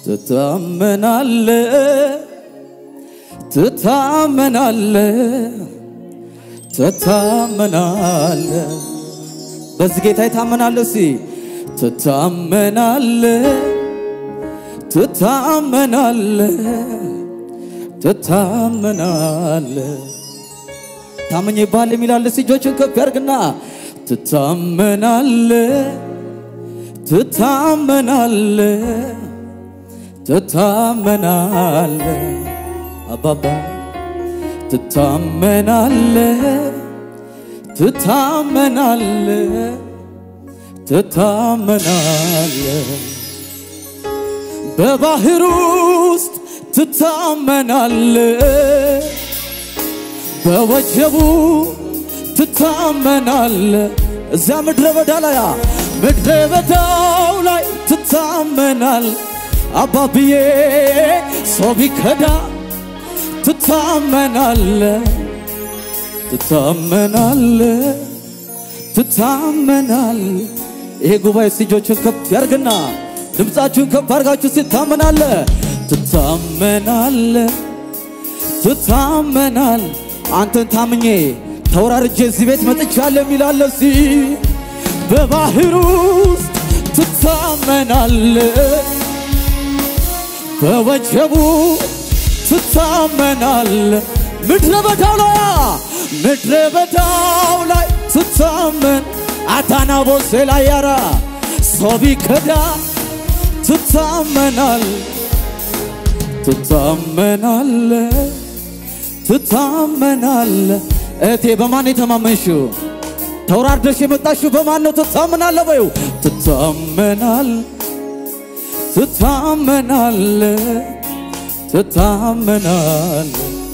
ትታመናለ ትታመናለ ትታመናለ በዚህ ጌታ ይታመናለ ሲ ትታመናለ ትታመናለ ትታመናለ ታመኝ ይባል የሚላለ እጆችን ከፍ ያርግና ትታመናለ ትታመናለ ትታመናለ አባባ ትታመናለ ትታመናለ ትታመናለ በባህር ውስጥ ትታመናለ በወጀቡ ትታመናለ እዚያ ምድረ በዳ ላይ ምድረ በዳው ላይ ትታመናል አባብዬ ሰው ቢከዳ ትታመናለ ትታመናለ ትታመናል ይሄ ጉባኤ እጆችን ከፍ ያርግና ድምፃችሁን ከፍ አርጋችሁ ትታመናለ ትታመናለ ትታመናል አንተን ታምኜ ተወራርጄ እዚህ ቤት መጥቻለሁ የሚላለ ሲ በባህር ውስጥ ትታመናለ በወጀቡ ትታመናለ ምድረ በዳው ላይ ምድረ በዳው ላይ ትታመን አታናቦሴ ላይ ያራ ሰው ቢከዳ ትታመናል ትታመናለ ትታመናለ እቴ በማን የተማመንሽው ተውራርደሽ የመጣሽው በማን ነው ትታመናለ በዩ ትታመናል ትታመናለ ትታመናለ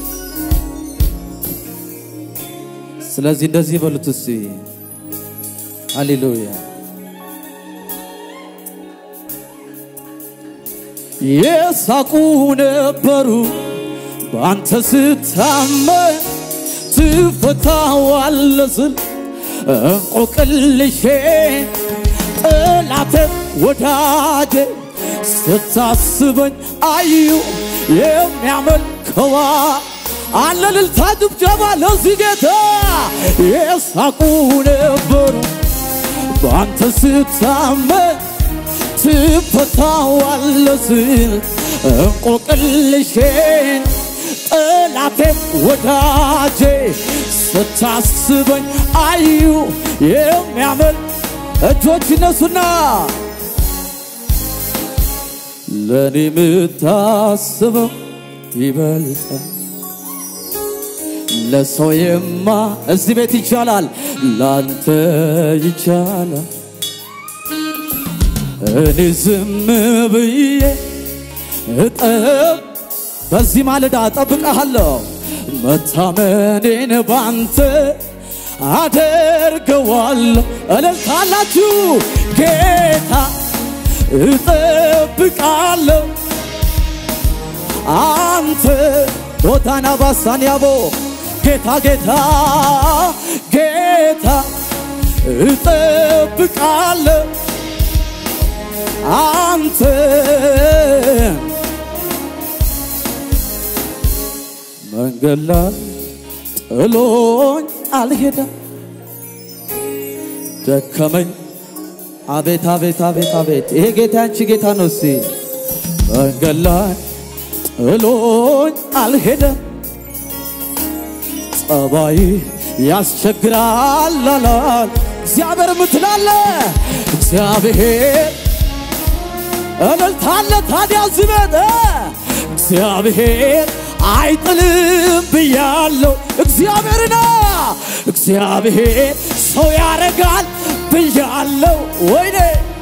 ስለዚህ እንደዚህ በሉት እስቲ ሃሌሉያ የሳቁ ነበሩ በአንተ ስታመን ትፈታዋለ ስል እንቆቅልሼ ጠላቴ ወዳጄ ስታስበኝ አዩ የሚያመልከዋ አለ ልልታ ጭብጨባ ለዚህ ጌታ የሳቁ ነበሩ በአንተ ስታመን ትፈታዋለ ስል እንቆቅልሼን ጠላቴም ወዳጄ ስታስበኝ አዩ የሚያመል እጆች ይነሱና ለእኔ የምታስበው ይበልጣል ለሰው የማ እዚህ ቤት ይቻላል ላንተ ይቻላል እኔ ዝም ብዬ እጠብ በዚህ ማለዳ እጠብቀሃለሁ መታመኔን ባንተ አደርገዋለሁ እልልታላችሁ ጌታ እጠብቃለሁ አንተ ቦታና ባሳን ያቦ ጌታ ጌታ ጌታ እጠብቃለሁ አንተ መንገድ ላይ ጥሎኝ አልሄደም ደከመኝ አቤት አቤት አቤት አቤት ይሄ ጌታ ያንቺ ጌታ ነው እስቲ መንገድ ላይ ጥሎኝ አልሄደም ጸባይ ያስቸግራል አላል እግዚአብሔር ምትላለ እግዚአብሔር እልልታለ ታዲያ ዝበት እግዚአብሔር አይጥልም ብያለሁ እግዚአብሔርና እግዚአብሔር ሰው ያረጋል ብያለሁ ወይኔ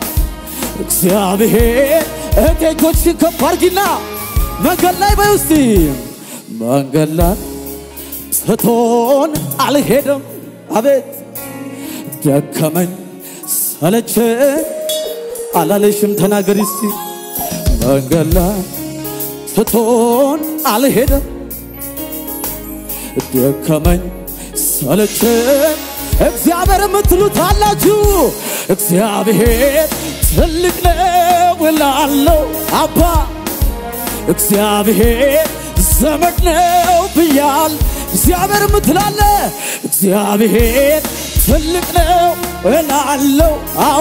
እግዚአብሔር እቴጆችን ከፍ አርጊና መንገድ ላይ በይ ውስቲ መንገድ ላይ ትቶን አልሄደም አቤት ደከመኝ ሰለቸ አላለሽም ተናገሪ እስቲ መንገድ ላይ ትቶን አልሄደም ደከመኝ ሰለቸኝ እግዚአብሔር የምትሉት አላችሁ እግዚአብሔር ትልቅ ነው እላለሁ አባ እግዚአብሔር ዘመድ ነው ብያል እግዚአብሔር ምትላለ እግዚአብሔር ትልቅ ነው እላለው አዎ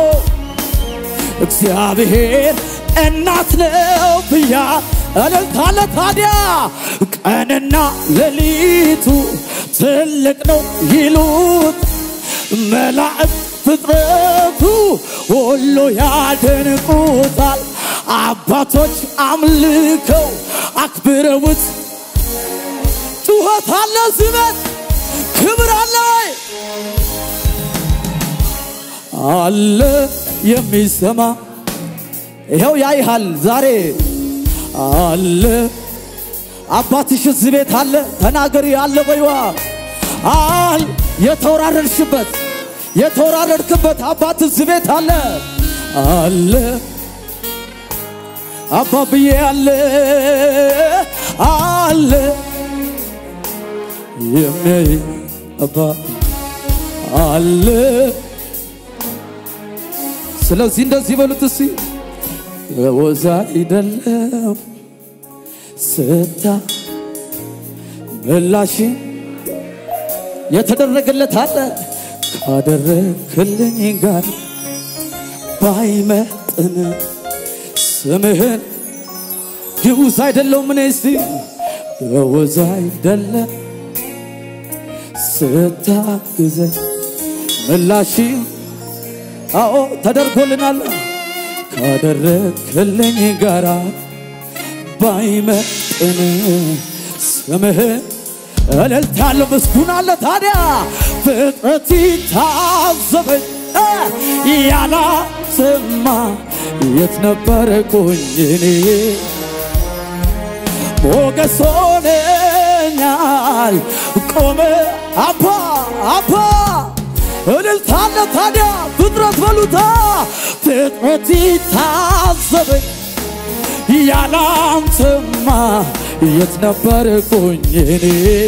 እግዚአብሔር እናት ነው ብያ እልልታለ ታዲያ ቀንና ሌሊቱ ትልቅ ነው ይሉት መላእክት ፍጥረቱ ሁሉ ያደንቁታል። አባቶች አምልከው አክብረውት ጩኸት አለ ዝበት ክብር አለ አለ የሚሰማ ይኸው ያይሃል ዛሬ አለ አባትሽ እዚህ ቤት አለ ተናገሪ አለ በይዋ አል የተወራረድሽበት የተወራረድክበት አባት እዚህ ቤት አለ አለ አባብዬ አለ አለ የሚያይ አባ አለ ስለዚህ እንደዚህ በሉት እስቲ ወዛ አይደለም ስታ ምላሽ የተደረገለት አለ ካደረክልኝ ጋር ባይመጥን ስምህን ግዑዝ አይደለሁም እኔ እስቲ ወዛ አይደለም ስታግዘኝ ምላሽ አዎ ተደርጎልናል ካደረክልኝ ጋራ ባይመጥን ስምህን እልልታለሁ ምስጉን አለ ታዲያ ፍጥረት ታዘበኝ ያላሰማ የት ነበርኩኝ እኔ ሞገስ ሆነኛል ቆመ አባ አባ እልልታለ ታዲያ ፍጥረት በሉታ ፍጥረት ታዘበኝ ያላንተማ የት ነበርኩኝ እኔ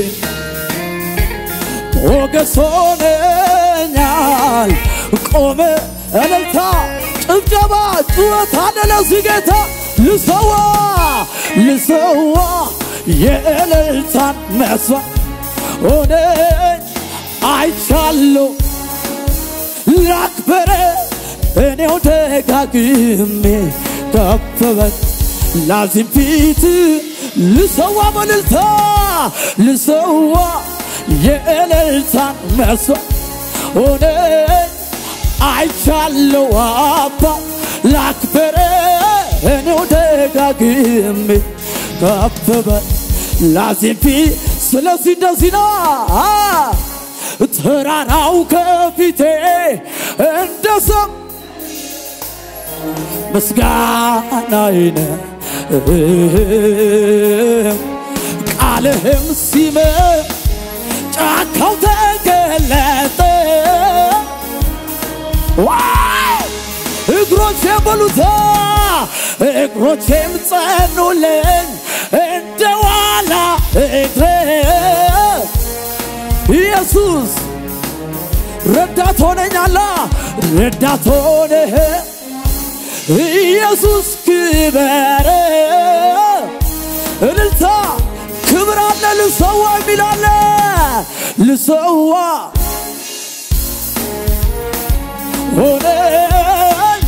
ሞገስ ሆነኛል ቆመ እልልታ ጭብጨባ ጩኸት አለ ለዚህ ጌታ ልሰዋ ልሰዋ የእልልታን መስዋዕት ሆነኝ አይቻለሁ ላክበረ እኔው ደጋግሜ ከፈበት ላዚም ፊት ልሰዋ በልልታ ልሰዋ የእልልታን መስዋዕት ሆነኝ አይቻለሁ አባ ላክበረ እኔው ደጋግሜ ከፈበት ላዚም ፊት ስለዚህ እንደዚህ ነው ተራራው ከፊቴ እንደ ሰም ምስጋናዬን ቃልህም ሲመ ጫካው ተገለጠ ዋይ እግሮቼ በሉታ እግሮቼም ጸኑልኝ እንደ ዋላ እግሬ ኢየሱስ ረዳት ሆነኛላ ረዳት ሆነህ ኢየሱስ ክበር እልልታ ክብር አለ ልሰዋ የሚል አለ ልሰዋ ሆነኝ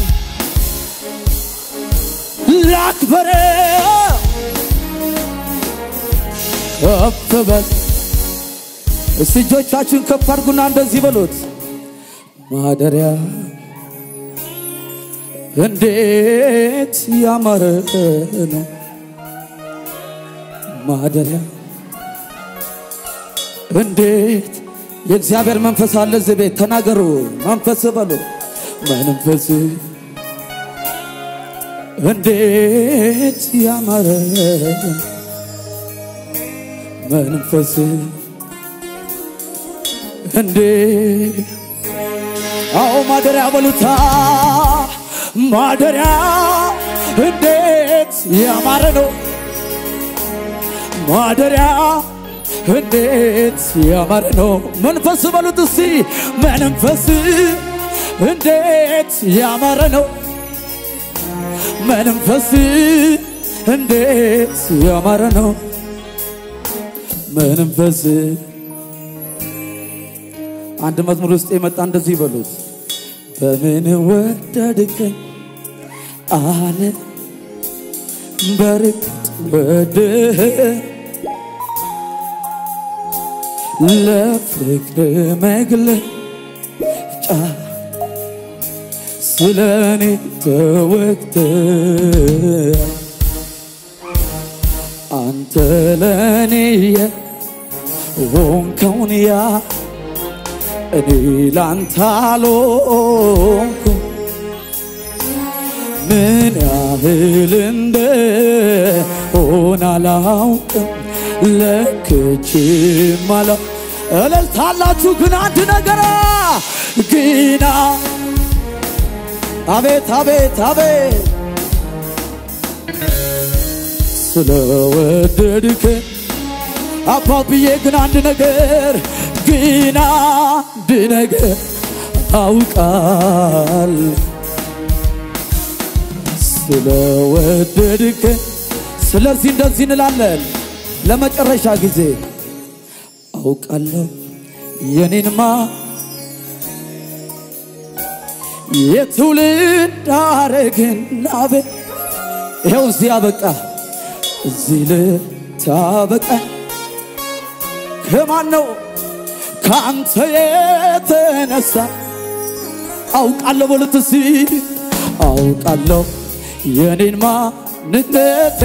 ላክበረ ከፍ በል እስቲ እጆቻችሁን ከፍ አድርጉና እንደዚህ በሉት ማደሪያ እንዴት ያማረ ነው ማደሪያ እንዴት የእግዚአብሔር መንፈስ አለ እዚህ ቤት ተናገሩ መንፈስ በሉ መንፈስ እንዴት ያማረ ነው መንፈስ እንዴ አዎ ማደሪያ በሉታ ማደሪያ እንዴት ያማረ ነው ማደሪያ እንዴት ያማረ ነው መንፈስ በሉት እስቲ መንፈስ እንዴት ያማረ ነው መንፈስ እንዴት ያማረ ነው መንፈስ አንድ መዝሙር ውስጥ የመጣ እንደዚህ ይበሉት በምን ወደድከኝ አለ በርግጥ ወድህ ለፍቅር መግለጫ ስለ እኔ ተወግተ አንተ ለእኔ የሆንከውን ያ እኔ ላንተ አልሆንኩም ምን ያህል እንደሆነ አላውቅም ለክቼም አላ እልልታላችሁ ግን አንድ ነገራ ግና አቤት አቤት አቤት ስለወደድክ አባብዬ ግን አንድ ነገር ግን አንድ ነገር አውቃል ስለወደድክ ስለዚህ እንደዚህ እንላለን ለመጨረሻ ጊዜ አውቃለሁ የኔንማ የትውልድ ሐረግና ቤት ይኸው እዚህ አበቃ እዚህ ልታበቃ ከማን ነው ከአንተ የተነሳ አውቃለሁ በሉት እስቲ አውቃለሁ የኔን ማንነቴ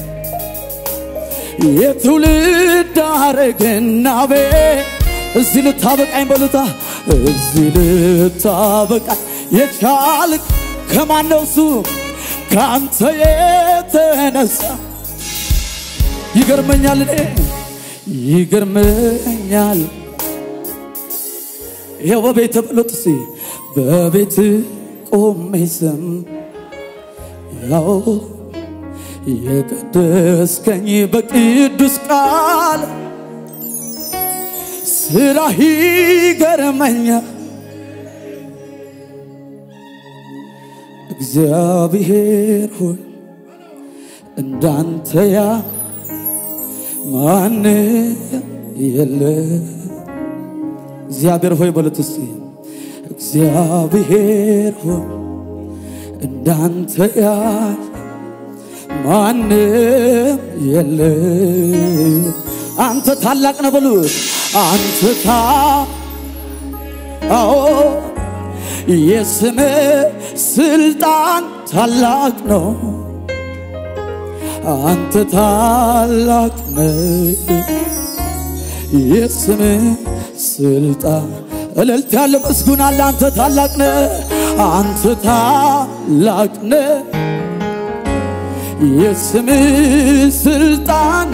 የትውልድ ሐረግና ቤት እዚህ ልታበቃኝ በሉታ እዚህ ልታበቃኝ የቻልክ ከማን ነው እሱ ከአንተ የተነሳ ይገርመኛል እኔ ይገርመኛል ይኸው በቤት በሎት እስቲ በቤት ቆሜ ስም ያው የቀደስከኝ በቅዱስ ቃል ስራህ ይገርመኛል እግዚአብሔር ሆይ እንዳንተ ያ ማን የለ እግዚአብሔር ሆይ በሉት እስቲ እግዚአብሔር ሆይ እንዳንተ ያ ማንም የለ አንተ ታላቅ ነህ በሉት አንተ ታ አዎ የስም ስልጣን ታላቅ ነው አንተ ታላቅ ነህ የስም ስልጣን እልልት ያለ ምስጉን አለ አንተ ታላቅ ነህ አንተ ታላቅ ነህ የስም ስልጣን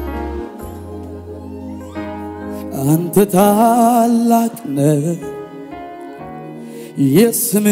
አንተ ታላቅ ነህ የስም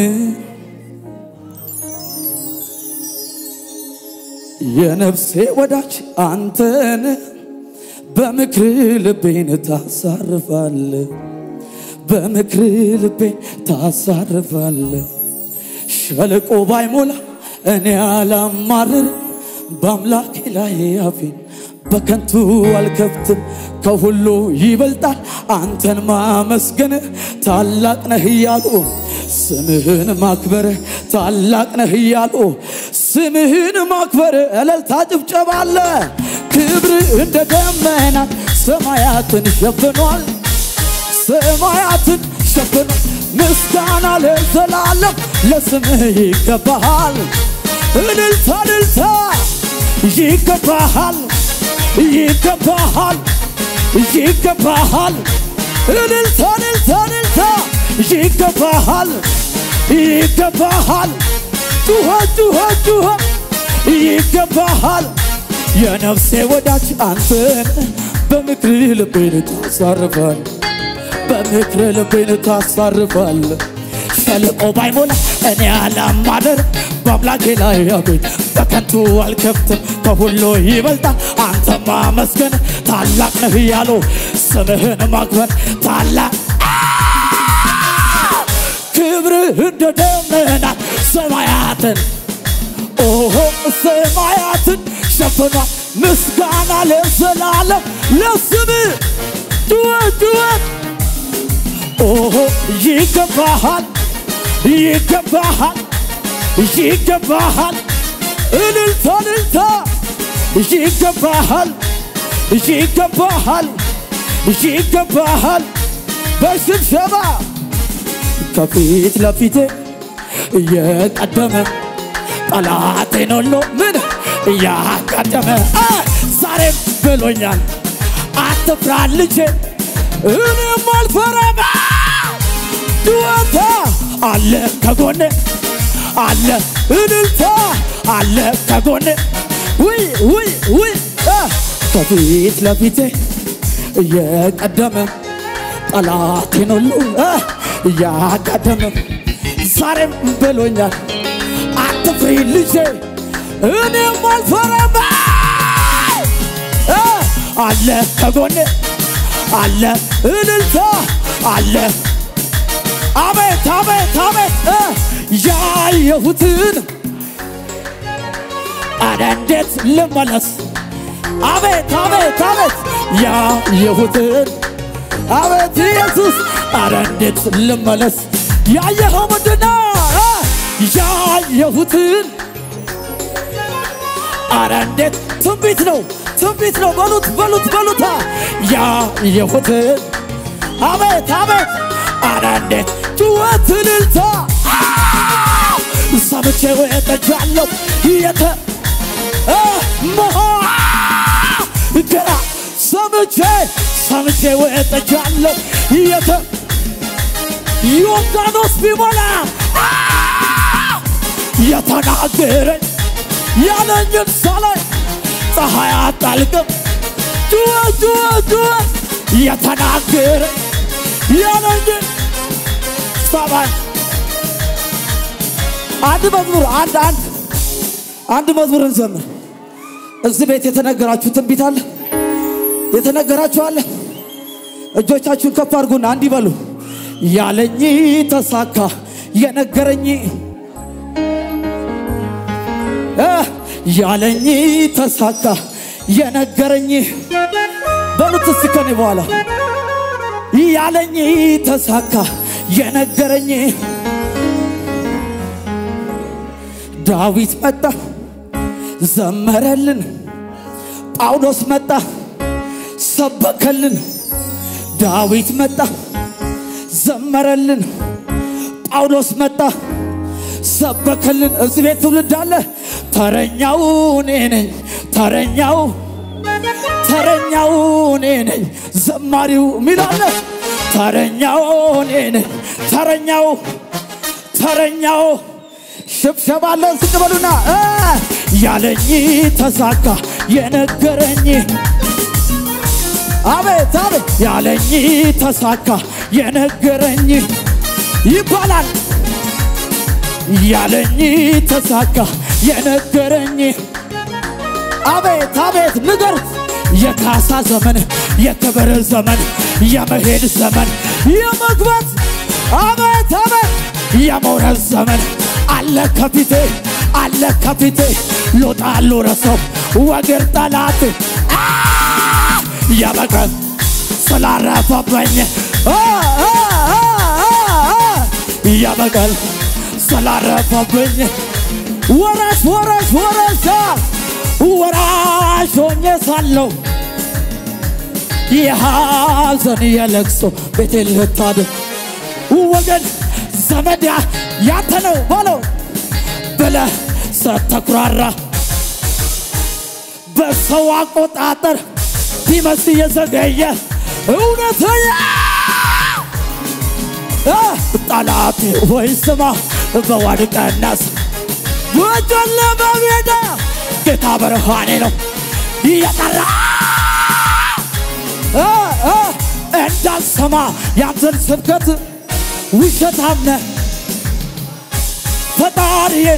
የነፍሴ ወዳጅ አንተን በምክር ልቤን ታሳርፋለ በምክር ልቤን ታሳርፋለ ሸለቆ ባይሞላ እኔ አላማርር በአምላኬ ላይ አፌን በከንቱ አልከፍትም ከሁሉ ይበልጣል አንተን ማመስገን ታላቅ ነህ እያሉ ስምህን ማክበር ታላቅ ነህ እያሉ ስምህን ማክበር እልልታ ጭብጨባ አለ ክብር እንደ ደመና ሰማያትን ሸፍኗል ሰማያትን ሸፍኗል ምስጋና ለዘላለም ለስምህ ይገባሃል እልልታ እልልታ ይገባሃል ይገባሃል ይገባሃል እልልታ እልልታ እልልታ ይገባሃል ይገባሃል ጩኸ ጩኸ ጩኸ ይገባሃል የነፍሴ ወዳጅ አንተን በምክር ልቤን ታሳርፋል በምክር ልቤን ታሳርፋል ሸለቆ ባይሞላ እኔ አላማደር በአምላኬ ላይ አቤት በከንቱ አልከፍትም ከሁሉ ይበልጣል አንተ ማመስገን ታላቅ ነህ እያሉ ስምህን ማክበር ታላቅ ክብርህ እንደ ደመና ሰማያትን ኦሆ ሰማያትን ሸፍ ሆኗል። ምስጋና ለዘላለም ለስም ጩኸት ጩኸት ኦሆ ይገባሃል ይገባሃል ይገባሃል እልልታ እልልታ ይገባሃል ይገባሃል ይገባሃል በሽብሸባ ከፊት ለፊቴ እየቀደመ ጠላቴን ሁሉ ምን እያቀደመ አ፣ ዛሬም ብሎኛል አትፍራ ልጄ እኔም አልፈራም ድወታ አለ ከጎኔ አለ እልልታ አለ ከጎኔ ውይ ውይ ውይ አ፣ ከፊት ለፊቴ እየቀደመ ጠላቴን ሁሉ አ፣ እያቀደመ ዛሬም ብሎኛል አትፍሪ ልጄ እኔም አልፈራም አ፣ አለ ከጎኔ አለ እልልታ አለ አቤት አቤት አቤት እ ያየሁትን አረ እንዴት ልመለስ አቤት አቤት አቤት ያየሁትን አቤት ኢየሱስ አረ እንዴት ልመለስ ያየኸው ምንድነው እ ያየሁትን አረ እንዴት ትንቢት ነው ትንቢት ነው በሉት በሉት በሉታ ያየሁትን አቤት አቤት አረ እንዴት ጩኸት እልልታ አ! ሰምቼ ወጥቻለሁ የተ እ መሆ ገና ሰምቼ ሰምቼ ወጥቻለሁ የተ ዮርዳኖስ ቢሞላ አ! የተናገረኝ ያለኝን ሳላይ ፀሐይ አጣልቅም ጩኸት ጩኸት ጩኸት የተናገረኝ ያለኝን ሰማይ አንድ መዝሙር አንድ አንድ አንድ መዝሙር እንዘምር። እዚህ ቤት የተነገራችሁ ትንቢት አለ፣ የተነገራችሁ አለ። እጆቻችሁን ከፍ አድርጉና አንድ ይበሉ። ያለኝ ተሳካ፣ የነገረኝ እ ያለኝ ተሳካ፣ የነገረኝ በሉት እስቲ ከኔ በኋላ ያለኝ ተሳካ የነገረኝ ዳዊት መጣ ዘመረልን፣ ጳውሎስ መጣ ሰበከልን። ዳዊት መጣ ዘመረልን፣ ጳውሎስ መጣ ሰበከልን። እዚህ ቤት ትውልድ አለ። ተረኛው እኔ ነኝ ተረኛው ተረኛው እኔ ነኝ ዘማሪው ሚላለ ተረኛው እኔ ነኝ ተረኛው ተረኛው ሽብሸባ አለ ዝቅ በሉና እ ያለኝ ተሳካ የነገረኝ አቤት አቤት ያለኝ ተሳካ የነገረኝ ይባላል ያለኝ ተሳካ የነገረኝ አቤት አቤት ንገሩት የካሳ ዘመን የክብር ዘመን የመሄድ ዘመን የመግባት አቤት አቤት የመውረድ ዘመን አለ ከፊቴ አለ ከፊቴ ሎጣ ሎረሰው ወግር ጠላት አ! የበቀል ስላረፈበኝ አ! አ! አ! አ! አ! የበቀል ስላረፈብኝ ወራሽ ወራሽ ወራሽ ወራሽ ሆኜ ሳለሁ የሐዘን የለቅሶ ቤቴን ልታድር ወገን ዘመድ ያ- ያንተ ነው በለው ብለህ ስተኩራራ በሰው አቆጣጠር ቢመስል የዘገየ እውነተኛ እ ጠላቴ ወይ ስማ በዋድቀናስ በጨለማ ሜዳ ጌታ ብርሃኔ ነው እየጠራ እ እ እንዳልሰማ ያንተን ስብከት ውሸታም ነህ ፈጣሪዬን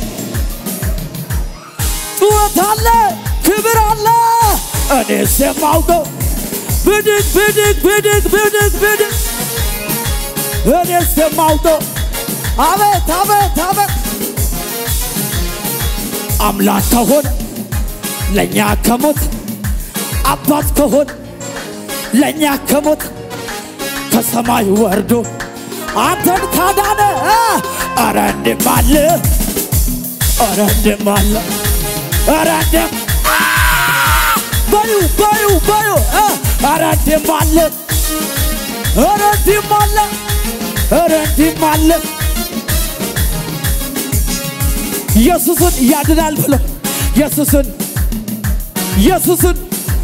ጩኸት አለ ክብር አለ እኔስ የማውቀው ብድግ ብድግ ብድግ ብድግ ብድግ እኔስ የማውቀው አቤት አቤት አቤት አምላክ ከሆነ ለእኛ ከሞት አባት ከሆን ለእኛ ከሞት ከሰማይ ወርዶ አንተን ካዳነ ኧረ እንድም አለ ኧረ እንድም አለ ኧረ እንድም አ! በዩ በዩ በዩ እ! ኧረ እንድም አለ ኧረ እንድም አለ ኧረ እንድም አለ ኢየሱስን ያድናል ብለው ኢየሱስን ኢየሱስን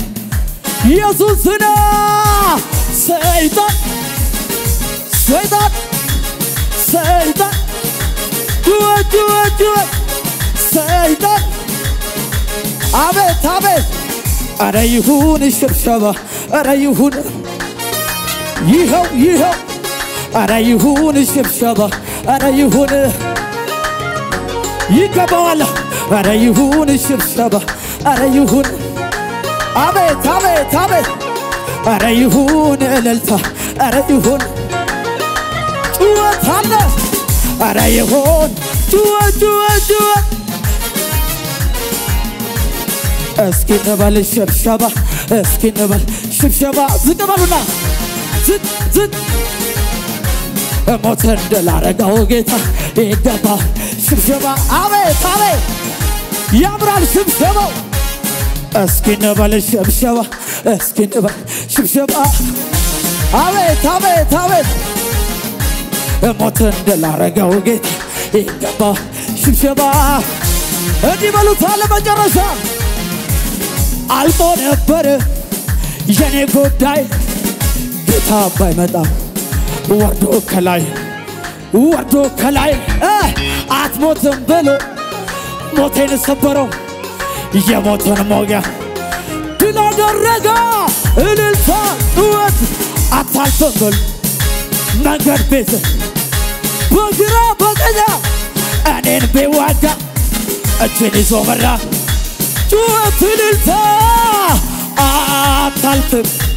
ኢየሱስን ሰይጣን ሰይጣን ሰይጣን ጩኸት ጩኸት ጩኸት ሰይጣን አቤት አቤት አረ ይሁን ሽብሸባ አረ ይሁን ይኸው ይኸው አረ ይሁን ሽብሸባ አረ ይሁን ይገባዋል አረ ይሁን ሽብሸባ አረ ይሁን አቤት አቤት አቤት አረ ይሁን እልልታ አረ ይሁን ጩኸት አለ አረ ይሁን ጩኸት ጩኸት ጩኸት እስኪ እንበል ሽብሸባ እስኪ እንበል ሽብሸባ ዝቅ በሉና ዝቅ ዝቅ ሞት እንደላረገው ጌታ ይገባ ሽብሸባ አቤት አቤት ያምራል ሽብሸባው እስኪ እንበል ሽብሸባ እስኪ እንበል ሽብሸባ አቤት አቤት አቤት ሞት እንደላረገው ጌታ ይገባ ሽብሸባ እንዲህ በሉት አለ መጨረሻ አልቆ ነበር የኔ ጉዳይ ጌታ ባይመጣም ወርዶ ከላይ ወርዶ ከላይ እ አትሞትም ብሎ ሞቴን ሰበረው የሞትን ሞጊያ ድል አደረገ እልልታ ጩኸት አታልፍም ብል መንገድ ቤት በግራ በቀኛ እኔን ቢዋጋ እጅን ይዞ መራ ጩኸት እልልታ አታልፍም